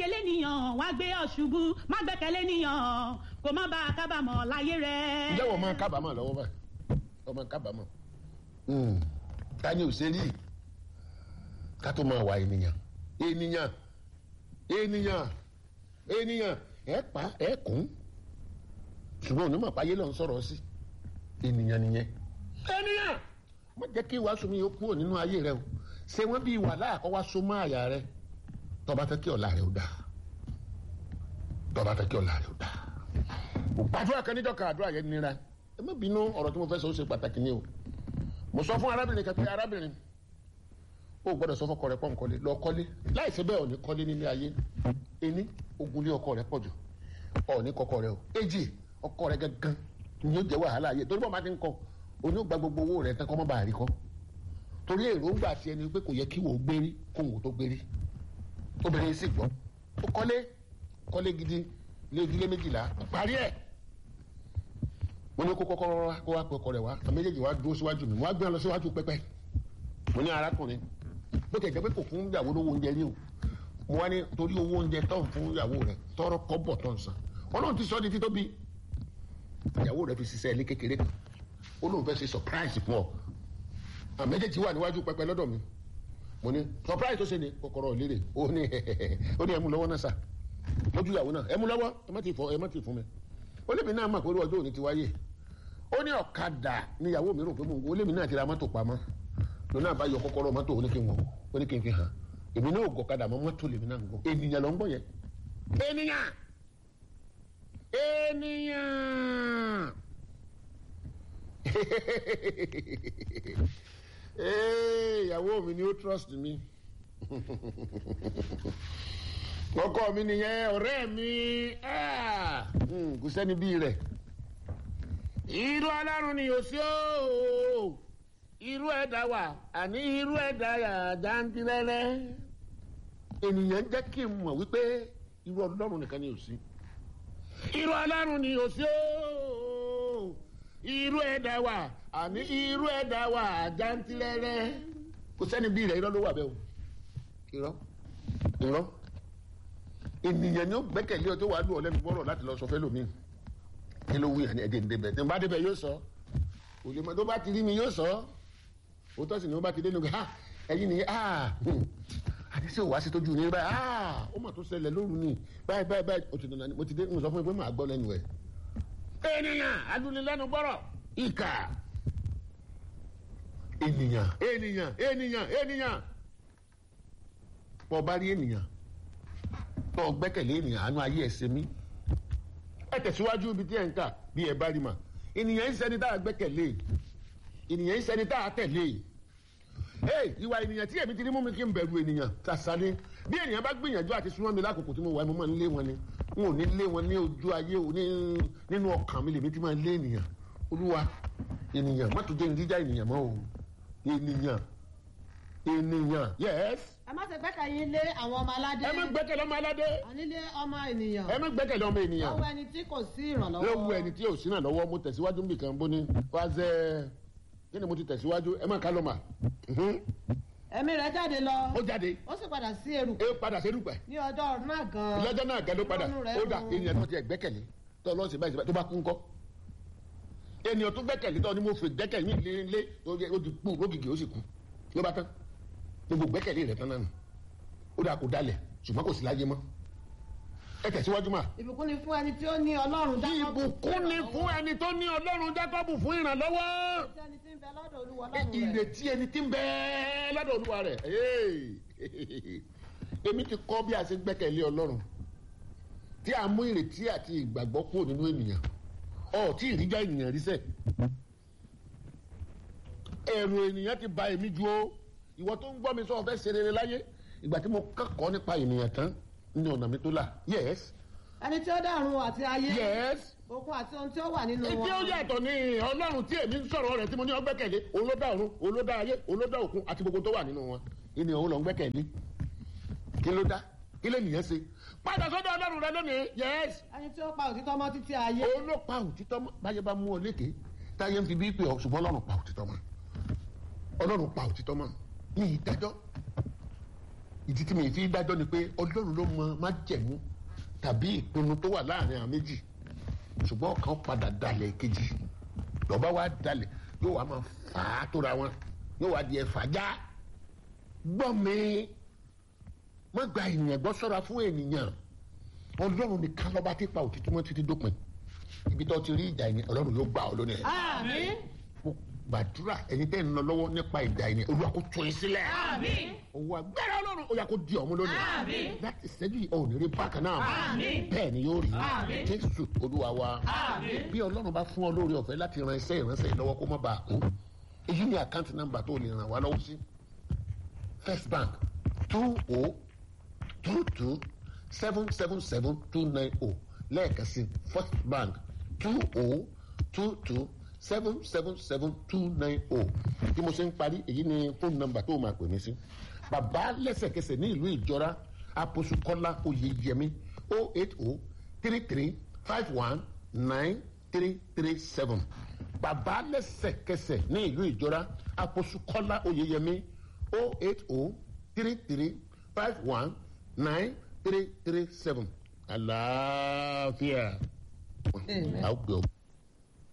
gbẹ́kẹ̀lé nìyàn wá gbé ọ ṣubú má gbẹ́kẹ̀lé nìyàn kó má bàa kábàámọ̀ láyé rẹ̀. ǹjẹ́ wọ́n máa kábàámọ̀ lọ́wọ́ báyìí wọ́n máa kábàámọ̀ ta ni ò ṣe rí ká tó máa wà ènìyàn ènìyàn ènìyàn ènìyàn ẹ pa ẹ kún ṣùgbọ́n onímọ̀ páyé lọ́n sọ̀rọ̀ sí ènìyàn nìyẹn ènìyàn má jẹ́ kí wàásù mi yóò kúrò nínú ayé rẹ o ṣé wọ́n bí wàhálà àkọ́wá so mọ́ àyà rẹ tó bá fẹ́ kí ọ̀la rẹ ó dáa tó bá fẹ́ kí ọ̀la rẹ ó dáa gbàdúrà kan níjọ́ kan àdúrà yẹn nira ẹ má bínú ọ̀rọ̀ tí mo fẹ́ sọ ó ṣe pàtàkì ni o mo sọ fún arábìnrin kan pé arábìnrin o gbọ́dọ̀ sọ fọkọ rẹ pọ nkọlé lọ kọ́lé láìsí bẹ́ẹ̀ ò ní kọ́lé nílé ayé ení ogun lé ọkọ rẹ pọ̀ jù ọ ní kọkọ rẹ o èjì ọkọ rẹ gangan ni yóò jẹ wàhálà ayé torí bọ́ọ̀ máa ti ń kọ oní ó gba gbogbo owó rẹ tán kọ́ mọ́ bá a rí kọ́ torí èròǹgbà ti ẹni pé kò yẹ kí wò ó gbérí kó wò ó tó gbérí obìnrin yìí sì gbọ́ ó kọ́lé kọ́lé gidi lé ìdílé méjìlá parí ẹ̀ mo ní kó kọ́kọ́ wá kó wá pẹ́ ọkọ rẹ̀ wá àmì méjèèjì wá dúró síwájú mi wọ́n á gbé wọn lọ síwájú pẹ́pẹ́ mo ní arákùnrin bó tẹ̀ jẹ́ pé kò fún ìyàwó lówó oúnjẹ rí o mo wá ní torí owó oúnjẹ tó ń fún ìyàwó rẹ̀ tọrọ kọ́bọ̀ tó ń san ọlọ́run ti sọ di títóbi ìyàwó rẹ̀ fi ṣiṣẹ́ ilé kékeré kan ó lóun fẹ́ ṣe surprise fún ọ àmì méjèèjì wà níwájú pẹ́pẹ́ lọ́dọ̀ mi mo ní surprise tó ṣe ni kọ́kọ́rọ́ ìlérè ó ní ó ní ẹ mú lọ́wọ́ náà sà lójú ìyàwó náà ẹ mú lọ́wọ́ ẹ má ti fọ ẹ má ti fún mi ó lébi náà mà pé ọjọ́ òní ti wáyé ó ní ọ̀kadà níyàwó mi rò pé mo ń wo lébi náà ti ra mọ́tò pamọ́ lónà bá yọ kọ́kọ́rọ́ mọ́tò oníkin wọn oníkin fi hàn èmi náà gọ̀kadà mọ́ mọ́tò lèmi náà ń gọ ènìyàn ló ń gbọ́ yẹn ènìyàn ènìyàn ìyàwó mi ni ó trust mi ọkọ mi nìyẹn ọ̀rẹ́ mi kò sẹ́ni bí rẹ̀ irú ọlọ́run ni yóò sí o irú ẹ̀dá wà àní irú ẹ̀dá yà jáńtìrẹ́rẹ́ ènìyàn jẹ́ kí n mọ̀ wípé irú ọlọ́run nìkan ni yóò sí irú ọlọ́run ni yóò sí o irú ẹ̀dá wà àní irú ẹ̀dá wà jáńtìrẹ́rẹ́ kò sẹ́ni bí rẹ̀ irọ́ ló wà bẹ́ẹ̀ o irọ́ irọ́ ènìyàn ni ó gbẹ́kẹ̀lé ọ tó wàá lù ọ lẹ́nu gbọ́rọ̀ láti lọ sọ fẹ́ lómi kí ló wí àní ẹ̀jẹ̀ ń débẹ̀ tí n bá débẹ̀ yóò sọ òlè mọ tó bá ti rí mi yóò sọ òótọ́ sì ni wọ́n bá ti dé nígbà ẹ̀yin nìyẹn àti sí òwá sí tójú ní báyìí ó mà tó ṣẹlẹ̀ lóru ni báyìí báyìí báyìí ó ti dùn náà mo ti dé mo sọ fún mi pé màá gbọ́ lẹ́nu ẹ̀. ènìyàn adúnilẹ́nu gbọ́rọ̀ ìkà ènìyàn ènìyàn ènìyàn ènìyàn bọ́ bá rí ènìyàn bọ́ gbẹ́kẹ̀lé ènìyàn àánú ayé ẹ̀ ṣe mí ẹ tẹ̀síwájú ibi tí ẹ̀ ń kà bí ẹ bá rí mà ènìyàn ń ṣẹni tá a gbẹ́kẹ̀lé ènìyàn ń ṣẹni tá a tẹ̀lé ee ìwà ènìyàn tí èmi ti ní mú mi kí n bẹ̀rù ènìyàn tàṣálẹ́ bí ènìyàn bá gbìyànjú àti súnmọ́ mi lákòókò tí mo wà mo máa ń lé wọn ni n ò ní lé wọn ní ojú ayé o nínú ọkàn mi lèmi ti máa ń lé ènìyàn olúwa ènìyàn má tó jẹ́ ìdíjà ènìyàn mọ́ o ènìyàn ènìyàn yes. ẹ má ṣe gbẹ́kẹ̀yìn lé àwọn ọmọ aládé. ẹ má gbẹ́kẹ̀lé ọmọ aládé. ànílé ọmọ ènìyàn. ẹ má gbẹ́kẹ̀lé ọmọ ènìyàn. lọ́wọ́ ẹni tí kò sí ìrànlọ́wọ́. lọ́wọ́ ẹni tí ò sí ìrànlọ́wọ́ mo tẹ̀síwájú níbi kan bó ní wá zẹ́ kí ni mo ti tẹ̀síwájú ẹ má ká lọ́ mà. ẹ̀mí rẹ̀ jáde lọ. ó jáde. ó sì padà sí erùpẹ̀. é padà sí erùpẹ̀. ní ọjọ́ náà gan-an. lọ́jọ́ náà gan ló padà Ọlọ́run rẹ̀ ó dà run. ènìyàn tó ti ẹ̀ gbẹ́kẹ̀lé tó lọ́ọ́ sí báyìí tó bá kú ńkọ́. ènìyàn tó gbẹ́kẹ̀lé tó ní mo fi gbẹ́kẹ̀lé ní ilé ilé ó ti kú lógìkì ó sì kú ló bá tán gbogbo gbẹ́kẹ̀lé rẹ̀ tán náà nù ó dà kó dalẹ̀ ṣùgbọ́n kò sí láyé mọ́ ẹ tẹ̀síwájú mà. ìbùkún ni fún ẹni tí ó ní ọlọ́run Jákọ́bù. ìbùkún ni fún ẹni tó ní ọlọ́run jákọ́bù fún ìrànlọ́wọ́ ìrètí ẹni tí ń bẹ lọ́dọ̀ olúwa ọlọ́run rẹ̀. ìrètí ẹni tí ń bẹ lọ́dọ̀ olúwa rẹ̀ èmi ti kọ́ bí a ṣe gbẹ́kẹ̀lé ọlọ́run tí a mú ìrètí àti ìgbàgbọ́ kúrò nínú ènìyàn ọ̀ tí ìríjà ènìyàn rí sẹ́ ẹ̀rù ènìyàn ti ba èmi ju o ìwọ tó ń gbọ́ mi sọ fẹ́ ṣe rere láyé ìgbà tí mo kẹ́kọ̀ọ́ nípa ènìyàn tán ní ọ̀nà mi tó là yes ẹni tí ó dàrún àti ayé. yes òkun àti ohun tí ó wà nínú ìdí ó wọn. yàtọ̀ ní ọlọ́run tí èmi ń sọ̀rọ̀ rẹ̀ tí mo ní ọgbẹ́kẹ̀lé òun ló dá ọ̀run òun ló dá ayé òun ló dá òkun àti gbogbo tó wà nínú wọn ènìyàn òun lọ ń gbẹ́kẹ̀lé kí ló dá kí lè nìyẹn ṣe padà sọ́dọ̀ ọlọ́run rẹ lónìí yes ẹni tí ó pa òtítọ́ mọ́ títí ayé. òun ló pa òtítọ́ mọ́ báyé bá mú ọ lékè táyé ń fi bí pé ọ ṣùgbọ́n ọlọ́run pa òtítọ́ mọ́ ọlọ́run pa òtítọ́ mọ́ ní ìdájọ́ ìdí tí mi fi dájọ́ ni pé ọlọ́run ló mọ májẹ̀mú tàbí ìpinnu tó wà láàrin àwọn méjì ṣùgbọ́n ọ̀kan padà dalẹ̀ kejì lọ́ba wa dalẹ̀ yóò wá máa fà á tóra wọn yóò wá di ẹ̀fà já gbọ́ mi má gba ènìyàn gbọ́ sọ́ra fún ènìyàn ọlọ́run nìkan lọ́ba tí pa òtítọ́ mọ́ títí dópin ibi tó ti rí ìjà yẹn ọlọ́run yóò gbà ọ́ lónìí àmín mo gbàdúrà ẹni tẹ́ ń lọ lọ́wọ́ nípa ìjà yẹn olúwa kó tún yín sílẹ̀ Àmín. owó agbára ọlọ́run ó yà kó di ọ̀mú lónìí Àmín. láti ṣẹ́jú yìí ọ̀hún rí bákan náà Àmín. bẹ́ẹ̀ ni yóò rí Àmín. jésù olúwa wa Àmín. bí ọlọ́run bá fún ọ lórí ọ̀fẹ́ láti ran iṣẹ́ ìránṣẹ́ yìí lọ́wọ́ kó má bàa kú èyí ni àkáǹtì nọ́mbà tó lè ràn wá lọ́wọ́ sí first bank two o two two seven seven seven two nine o lẹ́ẹ̀kan sí first bank two o two two seven seven seven two nine o bí mo ṣe ń parí èyí ni fóònù nọ́mbà tó máa pè mí sí bàbá lẹ́sẹ̀kẹsẹ̀ ní ìlú ìjọra àpòsù kọ́lá oyèyẹmí o eight o three three five one nine three three seven bàbá lẹ́sẹ̀kẹsẹ̀ ní ìlú ìjọra àpòsù kọ́lá oyèyẹmí o eight o three three five one nine three three seven àlàáfíà. Amen. àwọn gbé ọ.